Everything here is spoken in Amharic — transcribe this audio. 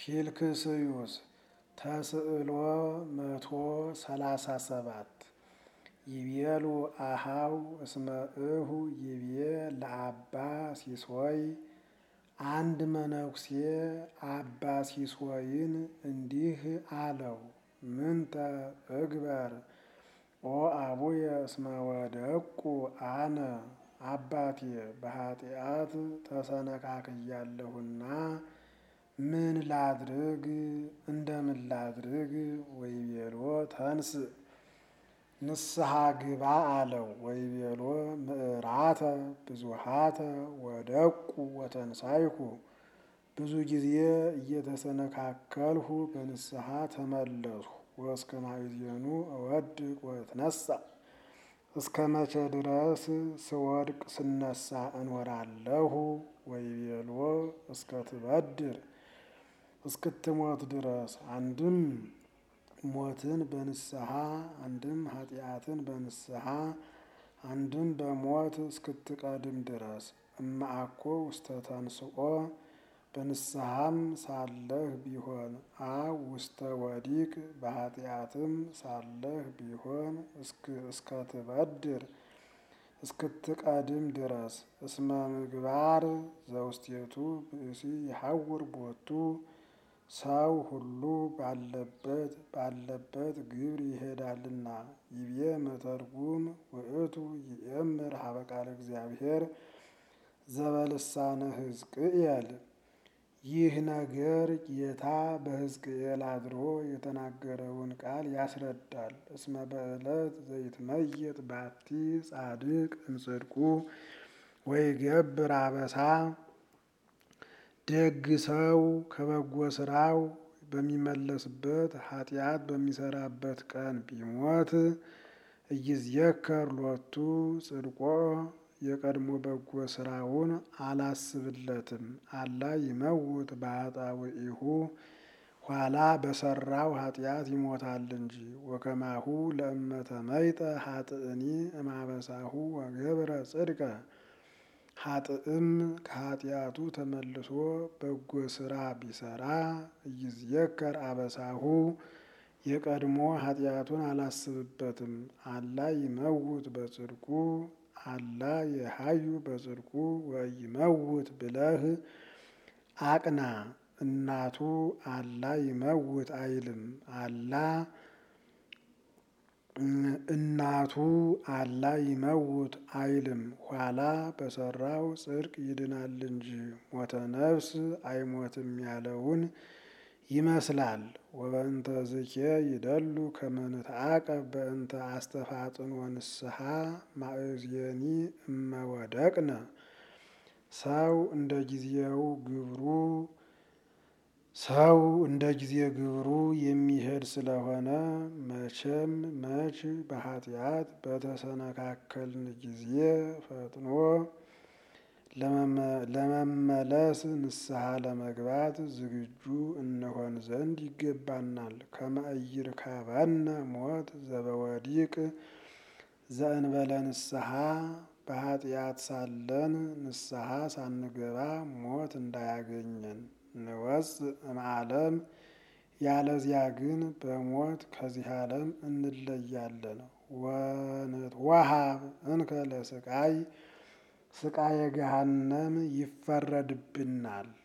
ፊልክስዩስ ተስዕሎ መቶ ሰላሳ ሰባት ይቤሉ አሃው እስመ እሁ ይቤ ለአባ ሲሶይ አንድ መነኩሴ አባ ሲሶይን እንዲህ አለው፣ ምንተ እግበር ኦ አቡየ እስመ ወደቁ አነ አባቴ በኃጢአት ተሰነካክያለሁና ምን ላድርግ እንደምን ላድርግ? ወይቤሎ ተንስ ንስሐ ግባ አለው። ወይቤሎ ምዕራተ ብዙሃተ ወደቁ ወተንሳይኩ ብዙ ጊዜ እየተሰነካከልሁ በንስሐ ተመለስሁ። ወእስከ ማዕዜኑ እወድቅ ወእትነሣ እስከ መቼ ድረስ ስወድቅ ስነሳ እኖራለሁ? ወይቤሎ እስከ ትበድር እስክትሞት ድረስ አንድም ሞትን በንስሐ አንድም ኃጢአትን በንስሐ አንድም በሞት እስክትቀድም ድረስ እማአኮ ውስተ ተንስኦ በንስሐም ሳለህ ቢሆን አው ውስተ ወዲቅ በኃጢአትም ሳለህ ቢሆን እስከ ትበድር እስክትቀድም ድረስ እስመ ምግባር ዘውስቴቱ ብእሲ ይሐውር ቦቱ ሰው ሁሉ ባለበት ባለበት ግብር ይሄዳልና። ይቤ መተርጉም ውእቱ ይእምር ሀበ ቃለ እግዚአብሔር ዘበልሳነ ሕዝቅኤል ይህ ነገር ጌታ በሕዝቅኤል አድሮ የተናገረውን ቃል ያስረዳል። እስመ በዕለት ዘይትመየጥ ባቲ ጻድቅ እምጽድቁ ወይገብር አበሳ ደግ ሰው ከበጎ ስራው በሚመለስበት ኃጢአት በሚሰራበት ቀን ቢሞት እይዝየከር ሎቱ ጽድቆ የቀድሞ በጎ ስራውን አላስብለትም። አላ ይመውት በኃጣውኢሁ ኋላ በሰራው ኃጢአት ይሞታል እንጂ። ወከማሁ ለእመተ መይጠ ኃጥእኒ እማበሳሁ ወገብረ ጽድቀ ኃጥእም ከኃጢአቱ ተመልሶ በጎ ስራ ቢሰራ እይዝየከር አበሳሁ የቀድሞ ኃጢአቱን አላስብበትም። አላ ይመውት በጽድቁ አላ የሀዩ በጽድቁ ወይመውት ብለህ አቅና። እናቱ አላ ይመውት አይልም አላ እናቱ አላ ይመውት አይልም ኋላ በሰራው ጽድቅ ይድናል እንጂ ሞተ ነፍስ አይሞትም ያለውን ይመስላል። ወበእንተ ዝኬ ይደሉ ከመ ንትዓቀብ በእንተ አስተፋጥን ወንስሐ ማእዜኒ እመወደቅነ ሰው እንደ ጊዜው ግብሩ ሰው እንደ ጊዜ ግብሩ የሚሄድ ስለሆነ መቼም መች በኃጢአት በተሰነካከልን ጊዜ ፈጥኖ ለመመለስ ንስሐ ለመግባት ዝግጁ እንሆን ዘንድ ይገባናል። ከመ ኢይርከበነ ሞት ዘበወዲቅ ዘእንበለ ንስሐ በኃጢአት ሳለን ንስሐ ሳንገባ ሞት እንዳያገኘን ንወፅእ እምዓለም ያለዚያ ግን በሞት ከዚህ ዓለም እንለያለን። ወንትወሃብ እንከ ለስቃይ ስቃየ ገሃነም ይፈረድብናል።